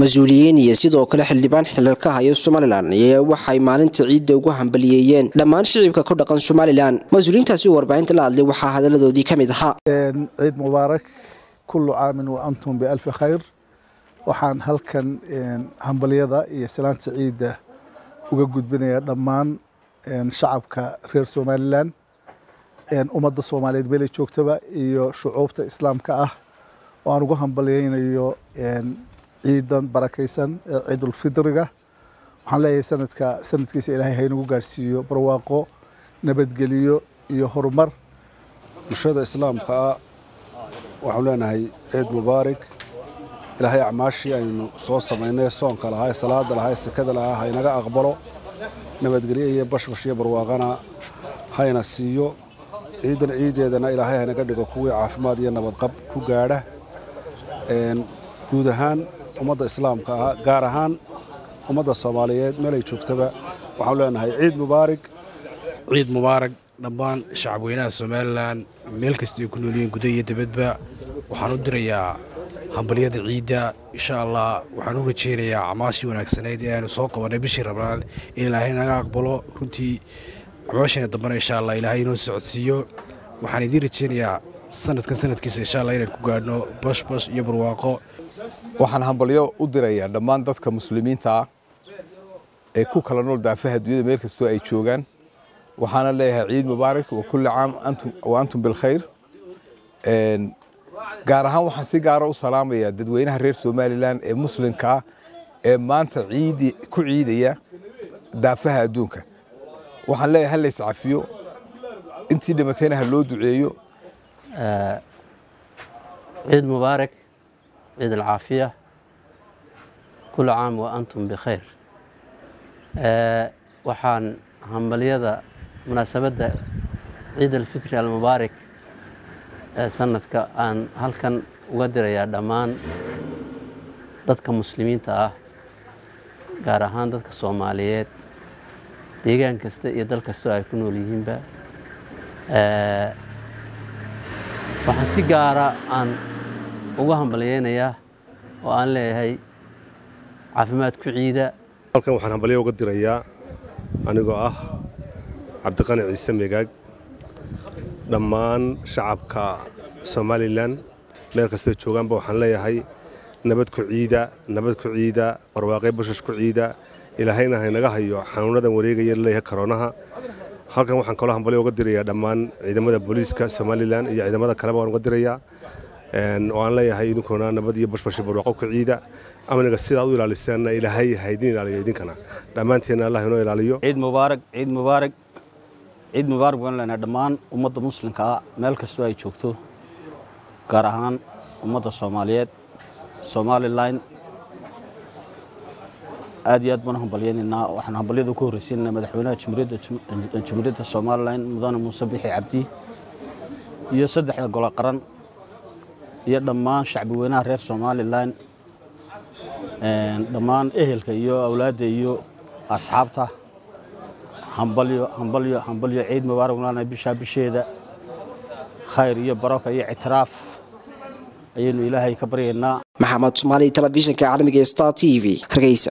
mas-uuliyiin iyo sidoo kale xildhibaan xilalka haya somalilan ayaa waxay maalinta ciidda ugu hambaliyeeyeen dhammaan shicibka ku dhaqan somalilan mas-uuliyiintaasi u warbaahinta la hadlay waxaa hadaladoodii ka mid ahaa ciid mubaarak kullu caamin wa antum bialfi khayr waxaan halkan hambalyada iyo salaanta ciidda uga gudbinayaa dhammaan shacabka reer somalilan ummadda soomaaliyeed meelay joogtaba iyo shucuubta islaamka ah oo aan ugu hambalyeynayo ciidan barakaysan ee ciidulfidriga waxaan leeyahay sanadka sanadkiisa ilaahay haynagu gaadhsiiyo barwaaqo nabadgeliyo iyo horumar bulshada islaamka ah waxaanu leenahay ciid mubaarak ilaahay acmaashii aynu soo samaynay soonka lahaa salaada lahaa sekada lahaa haynaga aqbalo nabadgelyo iyo bashbash iyo barwaaqana hayna siiyo ciidan ciideedana ilaahay haynaga dhigo kuwii caafimaad iyo nabadqab ku gaadha guud ahaan ummadda islaamka ah gaar ahaan ummadda soomaaliyeed meelay joogtaba waxaanu leenahay ciid mubaarak ciid mubaarak dhammaan shacabweynaha somalilan meel kasta ay ku noolyihiin guda iyo dibadba waxaan u dirayaa hambalyada ciidda insha allah waxaan u rajaynayaa camaashii wanaagsaneyd ee aynu soo qabanay bishii rabnaan in ilaahay naga aqbalo runtii camaashina dambena insha allah ilaahay inoo socodsiiyo waxaan idiin rajaynayaa sanadkan sanadkiisa insha allah inaan ku gaadhno bashbash iyo barwaaqo waxaan hambalyo u dirayaa dhammaan dadka muslimiinta ah ee ku kala nool daafaha dunyada meel kastoo ay joogaan waxaana leeyahay ciid mubaarak wa kulli caam wa antum bilkhayr gaar ahaan waxaan si gaara u salaamayaa dadweynaha reer somalilan ee muslimka ah ee maanta ciidi ku ciidaya daafaha adduunka waxaan leeyahay ha lays cafiyo intii dhimatayna ha loo duceeyo ciid mubaarak ciid alcaafiya kullu caam wa antum bikhayr waxaan hambalyada munaasabadda ciid alfitri almubaarak ee sanadka aan halkan uga dirayaa dhammaan dadka muslimiinta ah gaar ahaan dadka soomaaliyeed deegaan kasta iyo dal kastoo ay ku nool yihiinba waxaan si gaara aan uga hambalyeynayaa oo aan leeyahay caafimaad ku ciida halkan waxaan hambalyo uga dirayaa anigoo ah cabdiqani ciise megaag dhammaan shacabka somalilan meel kastoo joogaanba waxaan leeyahay nabad ku ciida nabad ku ciida barwaaqe bashash ku ciida ilaahayna haynaga hayo xanuunadan wareegaya laleeyahay koroonaha halkan waxaan kaloo hambalyo uga dirayaa dhammaan ciidamada booliiska somalilan iyo ciidamada kaleba waan uga dirayaa oo aan leeyahay idinkuna nabad iyo bashbashi barwaaqo ku ciida amniga sidaad u ilaalisaanna ilaahay haydin ilaaliyo idinkana dhammaanteenna allah inoo ilaaliyo ciid mubaarak ciid mubaarak ciid mubaarak baan leenahay dhammaan ummadda muslimka ah meel kastoo ay joogto gaar ahaan ummadda soomaaliyeed somalilan aad iyo aad baan u hambalyaynaynaa waxaan hambalyada ku horreysiinaynaa madaxweynaha jamhuuriyadda somalilan mudane muuse bixi cabdi iyo saddexda golo qaran iyo dhammaan shacbi weynaha reer somalilan dhammaan ehelka iyo awlaadda iyo asxaabta hambalyo hambalyo hambalyo ciid mubaarak lana bishaa bisheeda khayr iyo baraka iyo ictiraaf ayaynu ilaahay ka baryaynaa maxamed soomaali telefishinka caalamiga star t v hargeysa